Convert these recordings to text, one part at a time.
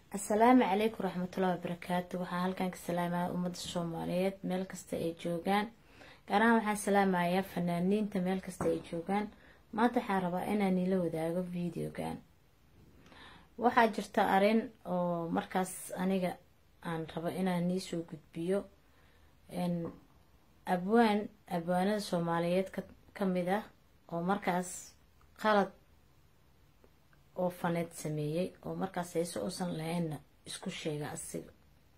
asalaamu calaykum waraxmatullahi wabarakaatu waxaa halkan ka salaamaya ummadda soomaaliyeed meel kasta ay joogaan gaar ahaan waxaan salaamayaa fanaaniinta meel kasta ay joogaan maanta waxaan rabaa inaan ila wadaago videogan waxaa jirta arin oo markaas aniga aan rabo inaan niisoo gudbiyo abwaan abwaanada soomaaliyeed ka mid ah oo markaas qalad oo faneed sameeyey oo markaas heese uusan lahaynna isku sheega asiga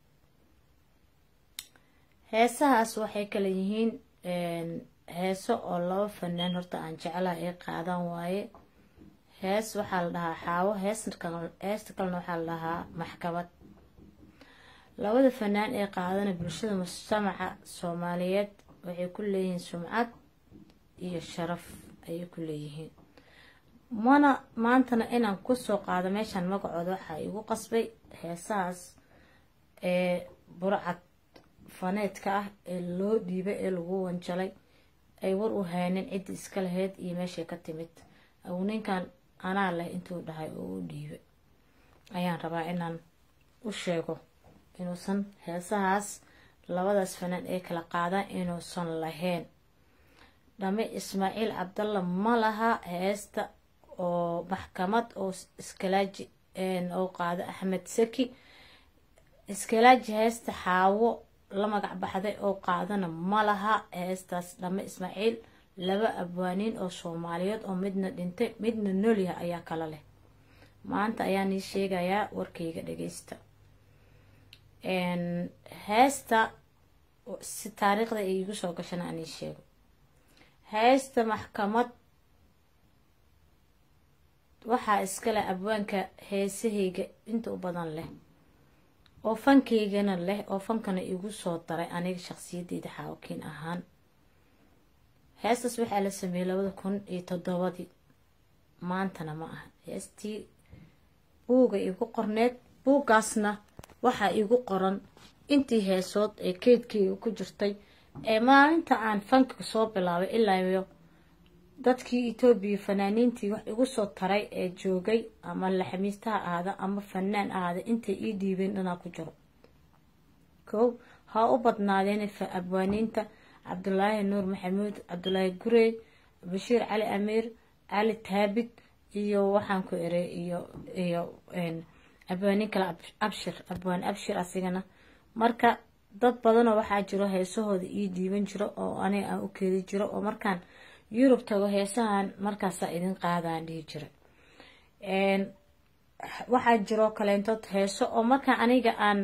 heesahaas waxay kala yihiin heeso oo laba fanaan horta aan jeclaha ay qaadan waaye hees waxaa la dhahaa xaawo heesta kalena waxaa la dhahaa maxkamad labada fanaan ee qaadana bulshada mujtamaca soomaaliyeed waxay ku leeyihiin sumcad iyo sharaf ayay ku leeyihiin mana maantana inaan kusoo qaado meeshaan magacooda waxaa igu qasbay heesahaas ee burcad faneedka ah ee loo dhiibay ee lagu wanjalay ay war u haynin ciddii iska lahayd iyo meeshay ka timid aw ninkan anaa leh intuu dhahay oo u dhiibay ayaan rabaa inaan u sheego inuusan heesahaas labadaas fanaan ee kala qaadaan inuusan lahayn dhame ismaaciil cabdalla ma laha heesta oo maxkamad oo iskalaaji oo qaado axmed saki iskalaaji heesta xaawo la magac baxday oo qaadana ma laha heestaas dhame ismaaciil laba abwaaniin oo soomaaliyeed oo midna dhintay midna noolyaha ayaa kala leh maanta ayaan ii sheegayaa warkayga dhageysta heesta si taariikhda iigu soo gashana aan ii sheego heesta maxkamad waxaa iskale abwaanka heesahayga inta u badan leh oo fankaygana leh oo fankana igu soo daray aniga shaqsiyadeyda xaawakiin ahaan heestaas waxaa la sameeyey labada kun iyo toddobadii maantana ma aha heestii buuga igu qorneed buuggaasna waxaa igu qoran intii heesood ee keydkeyga ku jirtay ee maalinta aan fanka soo bilaabay ilaayo dadkii etoobiya fanaaniintii wax igu soo taray ee joogay ama laxamiistaha ahaada ama fanaan ahaada intay ii dhiibeen dhanaa ku jiro kow ha u badnaadeen abwaaniinta cabdulaahi nuur maxamuud cabdulaahi gurey bashiir cali amiir cali taabid iyo waxaan ku eray iyo iyo abwaaniin kale abshir abwaan abshir asigana marka dad badanoo waxaa jiro heesahooda ii dhiiban jiro oo aniga aan u keedi jiro oo markaan yurub tago heesahan markaasaa idin qaadaan dhihi jira waxaa jiroo kaleentood heeso oo markaa aniga aan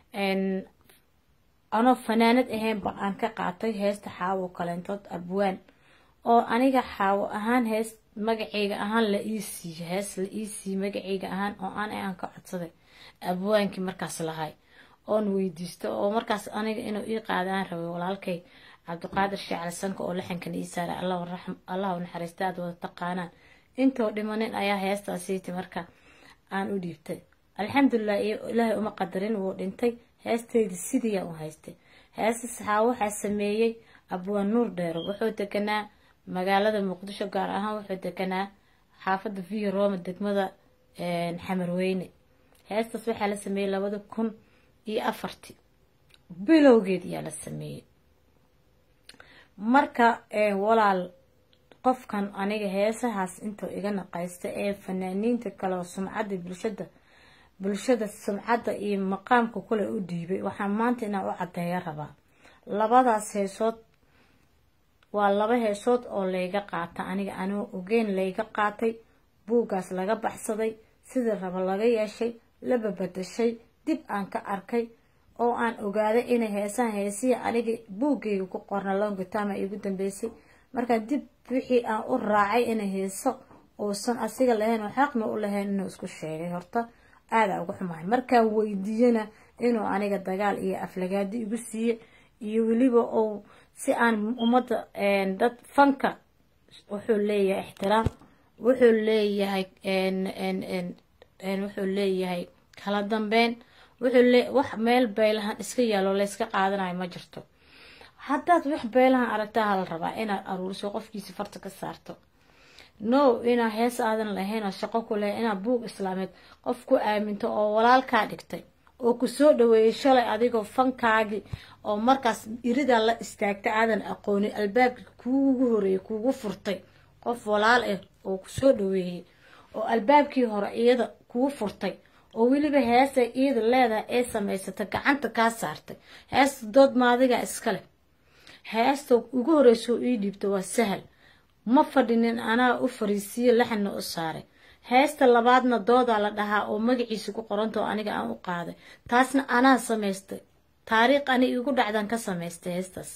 anoo fanaanad ahaynba aan ka qaatay heesta xaawo kaleentood abwaan oo aniga xaawo ahaan hees magaceyga ahaan la ii siiyo hees la ii siiyo magaceyga ahaan oo aan aan ka codsaday abwaankii markaas lahay oon weydiisto oo markaas aniga inuu ii qaadaan rabay walaalkay cabdiqaadir sheecali sanka oo laxankan ii saaray allah u naxariista aad wada taqaanaan intoo dhimanin ayaa heestaasiiti marka aan u dhiibtay alxamdulilah ilaahay uma qadarin wuu dhintay heesteydi sidiiyaa u haystay heesta saxaa waxaa sameeyey abwaan nuur dheero wuxuu deganaa magaalada muqdisho gaar ahaan wuxuu deganaa xaafadda via roma degmada xamarweyne heestaas waxaa la sameeyey labada kun iyo afartii bilowgeed ayaa la sameeyey marka walaal qofkan aniga heesahaas intuu iga naqaysta ee fanaaniinta kale oo sumcadda bulshada bulshada sumcadda iyo maqaamka kule u dhiibay waxaan maanta inaan u cadeeya rabaa labadaas heesood waa laba heesood oo layga qaata aniga anoo ogeyn layga qaatay buuggaas laga baxsaday sidii raba laga yeeshay laba badashay dib aan ka arkay oo aan ogaaday inay heesaha heesihii aniga buuggayga ku qorna longitama igu dambeysay markaa dib wixii aan u raacay inay heeso uusan asiga lahayn oo xaqna u lahayn inuu isku sheegay horta aadaa uga xumahay markaan weydiiyana inuu aniga dagaal iyo aflagaadi igu siiye iyo weliba uu si aan ummadda dad fanka wuxuu leeyahay ixtiraam wuxuu leeyahay wuxuu leeyahay kala dambeyn wuxuu wax meel beelahan iska yaalo layska qaadanayo ma jirto haddaad wax beelahan aragtaa hala rabaa inaad aruuriso qofkiisi farta ka saarto no inaa hees aadan lahayn oo shaqo ku lahayn inaa buug islaameed qof ku aaminto oo walaalkaa dhigtay oo ku soo dhaweeyey shalay adigoo fankaagii oo markaas iridaa la istaagta aadan aqoonin albaabkii kuugu horeeyey kuugu furtay qof walaal ah oo ku soo dhaweeyey oo albaabkii hore iyada kuu furtay oo weliba heesa iyada leedahay ee samaysatay gacanta kaa saartay heesta dood maadiga iskale heesta ugu horeyso ii dhiibta waa sahal ma fadhinin anaa u fariisiyo laxanna u saaray heesta labaadna doodaa la dhahaa oo magaciisa ku qoranta oo aniga aan u qaaday taasna anaa samaystay taariikh ani igu dhacdan ka samaystay heestaas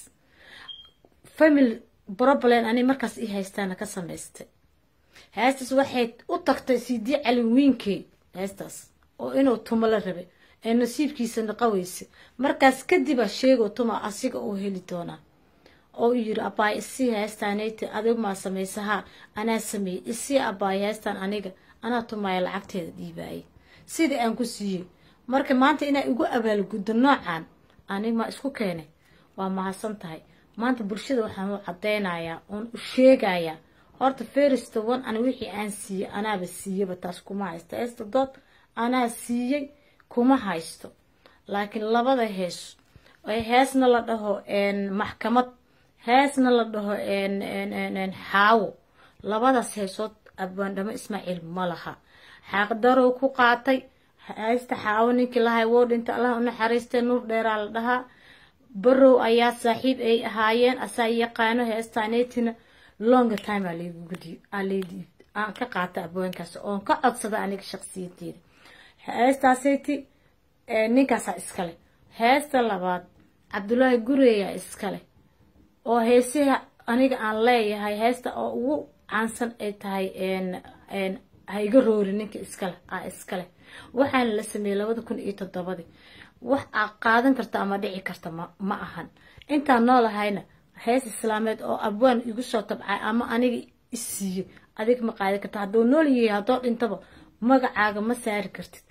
family problem ani markaas ii haystaana ka samaystay heestaas waxay u tagtay sidii calinwiinkey heestaas oo inuu tumo la rabay ee nasiibkiisa naqaweysa markaas kadibaa sheegoo tuma asiga uu heli doonaa oo yiri abaay isii heestaanayta adig maa samaysahaa anaa sameeyey isii abaay heestaan aniga anaa tumaaya lacagteeda dhiibaayay sidii aan ku siiyey marka maanta inaa igu abaalguddo noocan anig maa isku keenay waa mahadsan tahay maanta bulshada waxaan u cadeynayaa oon u sheegayaa horta ferista one an wixii aan siiyey anaaba siiyaba taas kuma haysto heesta dood anaa siiyey kuma haysto laakiin labada hees heesna la dhaho maxkamad heesna la dhaho xaawo labadaas heesood abwaandhamo ismaaciil ma laha xaaqdarow ku qaatay heesta xaawo ninkii lahay woo dhinta allah u naxariistay nuur dheeraa la dhahaa barow ayaa saaxiib ay ahaayeen asaa yaqaano heestaaneetina longa time aan ka qaata abwaankaas oon ka codsada aniga shaqsiyadeeda heestaaseyti ninkaasaa iskale heesta labaad cabdulaahi gureeyaa iskale oo heesaha aniga aan leeyahay heesta oo ugu caansan ay tahay hayga roori ninka iskale a iskale waxaana la sameeyey labada kun iyo toddobadii wax aa qaadan karta ama dhici karta ma ahan intaan noolahayna hees islaameed oo abwaan igu soo tabcay ama aniga isiiyey adig ma qaadan karta hadduu nool yahay haddoo dhintaba magacaaga ma saari kartid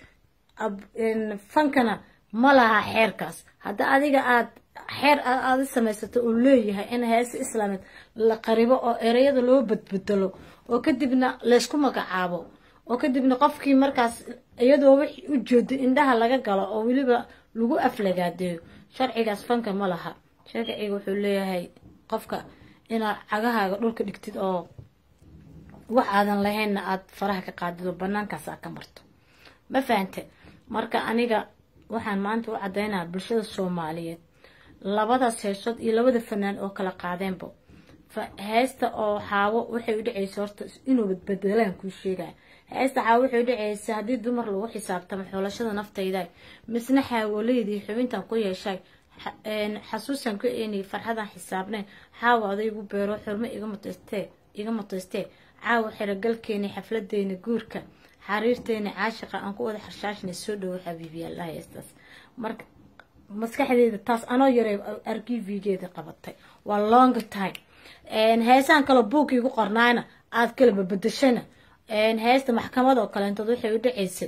fankana ma laha xeerkaas hadda adiga aad xeer aada samaysato uu leeyahay in heese islaameed la qaribo oo ereyada loo badbedelo oo kadibna laysku magacaabo oo kadibna qofkii markaas iyadoo wixii u jeedo indhaha laga galo oo weliba lagu aflagaadeeyo sharcigaas fanka ma laha sharciga wuxuu leeyahay qofka inaad cagahaaga dhulka dhigtid oo wax aadan lahaynna aada faraha ka qaadid oo banaankaas aad ka marto ma fahante marka aniga waxaan maanta u cadeynayaa bulshada soomaaliyeed labadaas heesood iyo labada fanaan oo kala qaadeenba heesta oo xaawo waxay u dhaceysa horta inuu badbedelaan kuu sheegaya heesta xaawo waxay u dhaceysa haddii dumar lagu xisaabtamo xoolashada naftayda misna xaawoleydii xubintan ku yeeshay xasuusan ku eenay farxadan xisaabnayn xaawo adaygu beero xurmo iga mutaystee iga mutaystee caawa xerogalkeeni xafladeena guurka xariirteena caashiqa aan ku wada xarshaashna soo dhawo xabiibiyaalaha heestaas marka maskaxdeeda taas anoo yaray arkivigeeda qabatay waa long time heesaan kaloo buugkii igu qornaayna aad kala babadashana heesta maxkamad oo kaleentood waxay u dhaceysay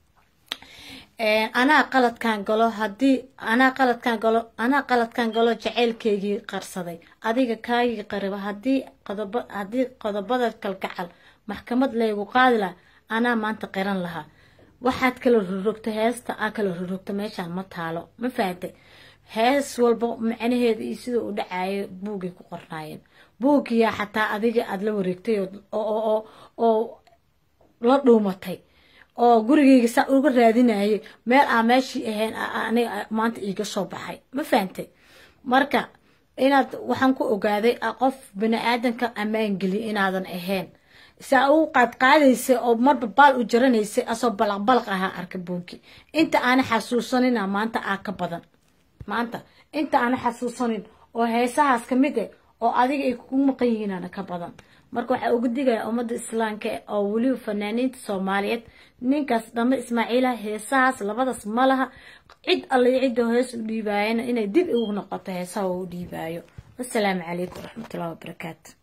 anaa qaladkaan galo hadii anaa qaladkaan galo anaa qaladkaan galo jaceylkeygii qarsaday adiga kaagii qariba hadii qodob haddii qodobada kalgacal maxkamad laygu qaadi laha anaa maanta qiran lahaa waxaad kala rorogta heesta aa kala rorogta meeshaan ma taalo ma fahamtay hees walba macnaheeda iyo sida u dhacayo buugay ku qornaayeen buuggiyaa xataa adiga aada la wareegtay oo la dhuumatay oo gurigeyga saa uga raadinayay meel aa meeshii ahayn aniga maanta iiga soo baxay ma fahantay marka inaad waxaan ku ogaaday qof bani aadanka ammaan geliya inaadan ahayn saa u qaadqaadaysa oo marba baal u jaranaysay asoo balaqbalaq ahaa arka buunki inta aana xasuusanina maanta aa ka badan maanta inta aana xasuusanin oo heesahaas ka mid eh oo adiga ay kugu maqan yihiinana ka badan marka waxaa uga digaya ummadda islaamka oo weliba fanaaniinta soomaaliyeed ninkaas dhame ismaaciilaha heesahaas labadaas ma laha cid alle cidda hees u dhiibaayana inay dib ugu noqoto heesaha u dhiibaayo wasalaamu calaykum waraxmatullahi wabarakaatu